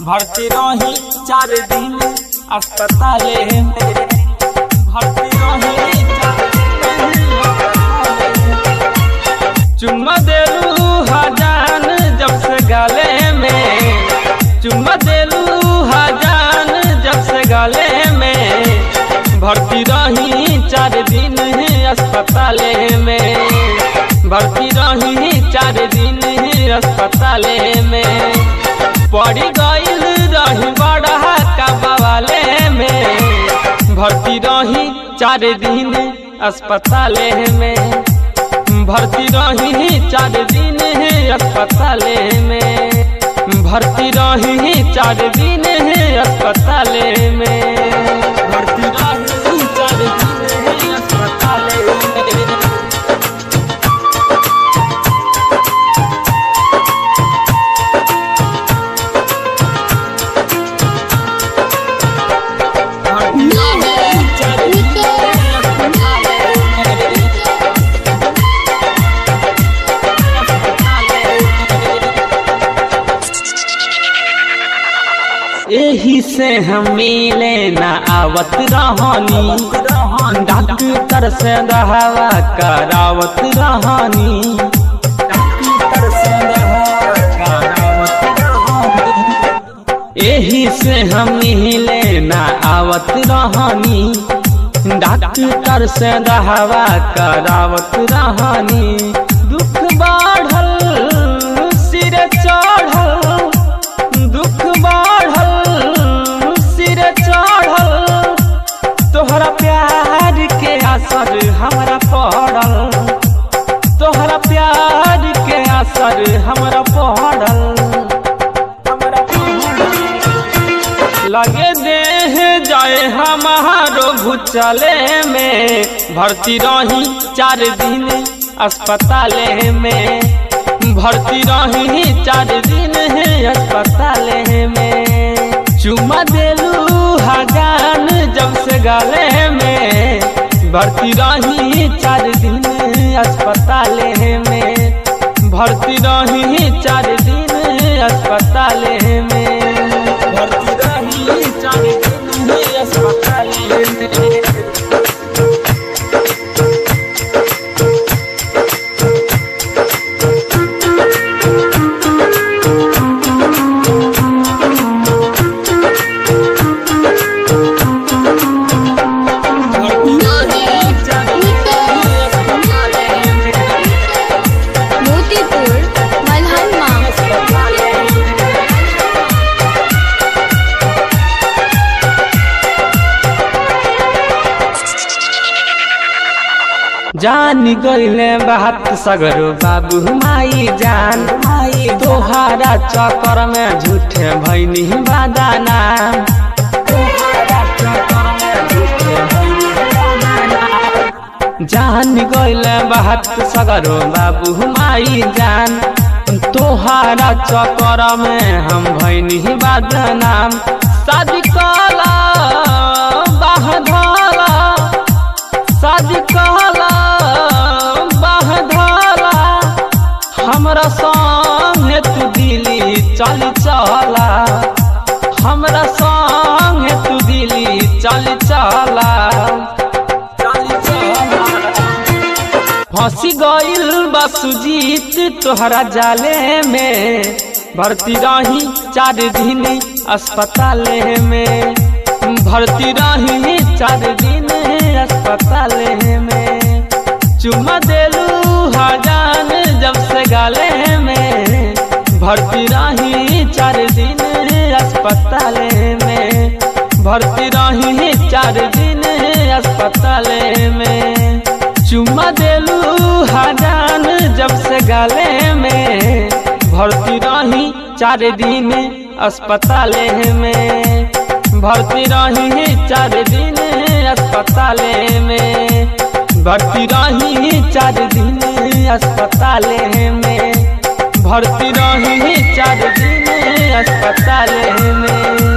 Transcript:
भर्ती रही चार दिन अस्पताले में भर्ती रही चार दिन चुम्मा देलू हजान जब से गले में चुम्मा देलू हजान जब से गले में भर्ती रही चार दिन अस्पताले में भर्ती रही चार दिन अस्पताले में पड़ी गईल रही बड़ा कबाले में भर्ती रही चार दिन अस्पताले में भर्ती रही चार दिन अस्पताले में भर्ती रही चार दिन अस्पताले में भर्ती रही चार दिन अस्पताले में एही से हम मिले न आवत रहनी डॉक्टर से दहवा करावत रहनी डॉक्टर से दहवा करावत रहनी। एही से हम मिले न आवत रहनी डॉक्टर से दहवा करावत रहनी दुख बढ़ल सिर चढ़ल दुख बढ़ल सिर चढ़ल तोहरा प्यार के असर हमरा पड़ल तोहरा प्यार के असर हमरा पड़ल हमरा पड़ल। लगे देह जाए हमारो भूचले में भर्ती रही चार दिन अस्पताले में भर्ती रही चार दिन अस्पताले में चुमा देलू हजान जब से गले में भर्ती रही चार दिन अस्पताले में भर्ती रही चार दिन अस्पताले में भर्ती रही चार दिन अस्पताले में मोतीपुर मलहनमा जान गईले बात सगरो बाबू माई जान माई तोहारा चक्कर में झूठे भैनी बादाना तोहारा चक्कर में झूठे भैनी बादाना। जान गईले बात सगरो बाबू माई जान तोहारा चक्कर में हम भैनी बादनाम शादी कला बाह धला शादी कहला बाहधला हमरा संगे तू दिली चल चला हमरा संगे तू दिली चल चला फंसी गईल बा सुजीत तोहरा जाले में भर्ती रही चार दिन अस्पताले में भर्ती रही चार दिन अस्पताले में चुम्मा देलू हजान जब से गाले में भर्ती रही चार दिन अस्पताले में भर्ती रही चार दिन अस्पताले में चुम्मा देलू हजान जब से गाले में भर्ती रही चार दिन अस्पताले में भर्ती रही चार दिन अस्पताले में भर्ती रही चार दिन अस्पताले में भर्ती रही चार दिन अस्पताले में